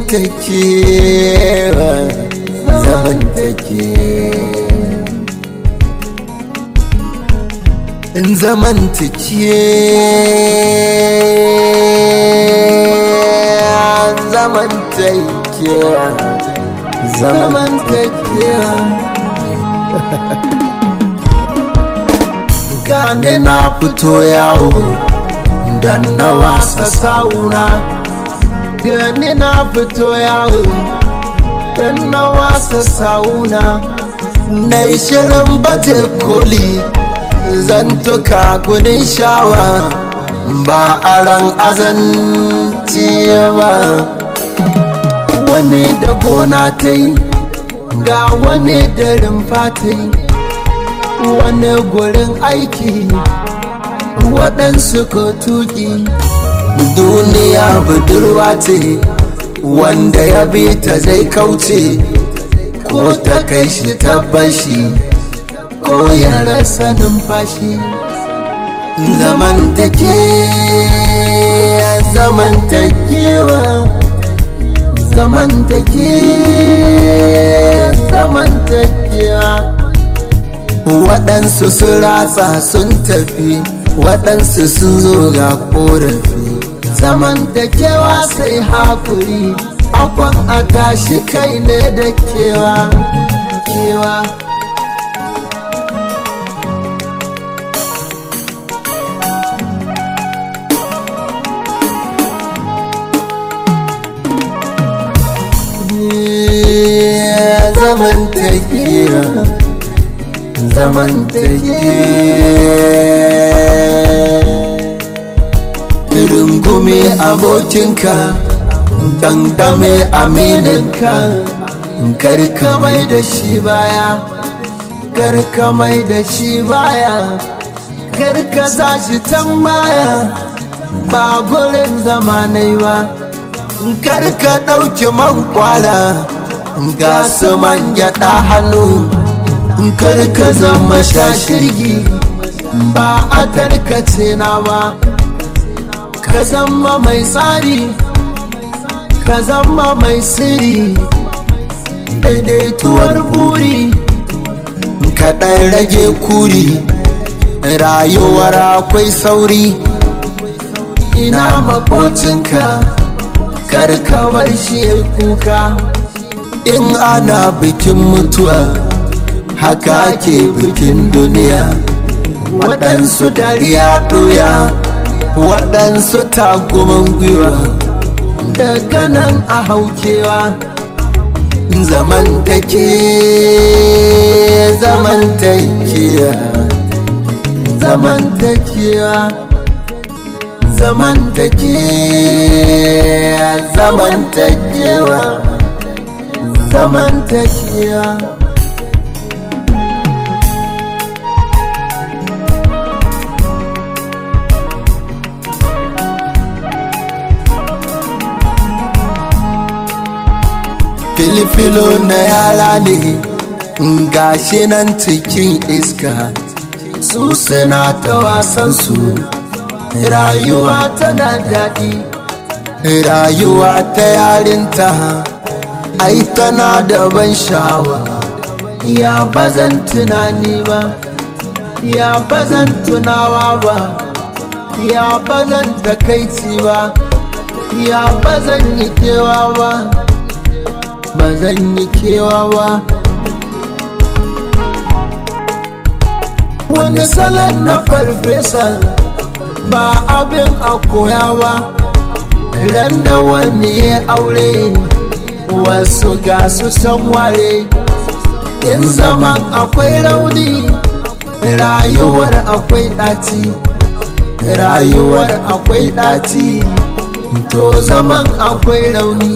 zamantakewa zamantakewa in zamantakewa zamantakewa zamantakewa gane na fito yawo dan na wasa sauna gane na fito yawo dan na wasa sauna na yi shirin baje koli zantuka gudun shawa ba a ran azanci ba wani da gona ta yi ga wani da rumfa ta yi wani gurin aiki waɗansu ko tuki duniya budurwa ce wanda ya bi ta zai kauce ko ta kai shi tabbashi ko ya rasa numfashi zamantake zamantakewa zamantake zamantakewa waɗansu sun ratsa sun tafi waɗansu sun zo ga ƙorafi zamantakewa sai hakuri akwan a tashi kai ne da kewa kewa zamantakewa zamantakewa rungume abokinka dangame amininka karka mai da shi baya karka mai da shi baya karka za shi can baya ba gurin zamanai ba karka ɗauki man kwala ga su man gyaɗa hannu karka zama shashirgi ba a tarkace na ba ka zama mai tsari ka zama mai siri daidaituwar buri kaɗan rage kuri rayuwar akwai sauri ina makocinka karkawar shi kuka in ana bikin mutuwa haka ke bikin duniya waɗansu dariya ɗoya waɗansu tagumin gwiwa daga nan a haukewa zamantake zamantakewa zamantakewa zamantakewa zamantakewa zamantakewa filifilo na yara ne gashi nan cikin iska su suna ta wasan su rayuwa tana daɗi rayuwa ta yarinta ai tana da ban sha'awa ya bazan tunani ba ya bazan tunawa ba ya bazan takaici ba ya bazan yi kewa ba ba zan yi kewa ba wani salon na farfesa ba abin a koya ba ran da wani ya aure wasu ga su san ware in zaman akwai rauni rayuwar akwai ɗaci rayuwar akwai ɗaci to zaman akwai rauni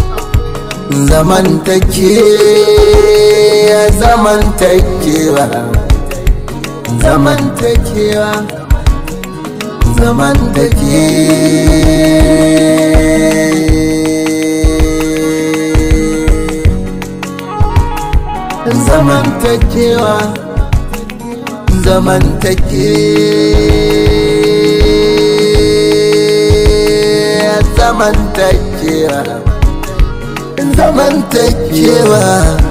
zamantake zamantakewa zamantakewa zamantakewa zamantake zamantakewa zamantakewa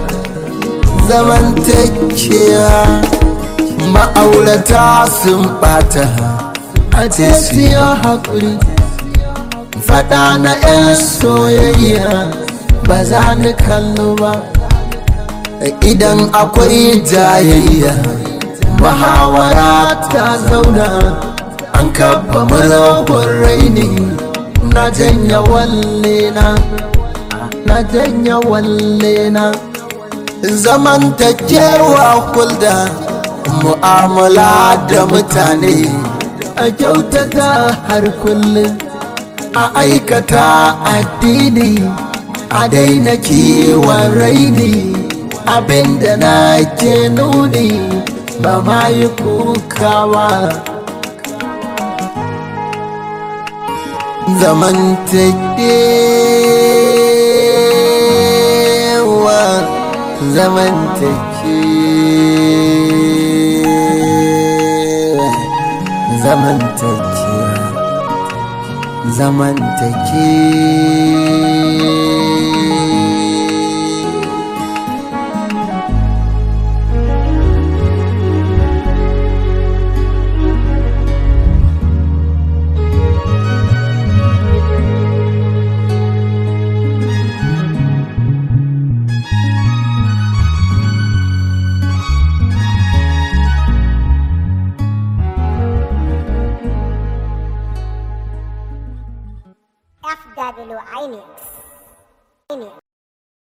zamantakewa ma'aurata sun bata a ce siya haƙuri faɗa na 'yan soyayya ba za ni kallo ba idan akwai jayayya muhawara ta zauna an kafa muragun raini na janya walle na na janya walle na zamantakewa kulda mu'amala da mutane a kyautata har kullum a aikata addini a daina kiwon raini abinda na ke nuni ba ma yi kukawa zamantakewa zamantakewa zamantakewa zamantakewa FW INX. INX.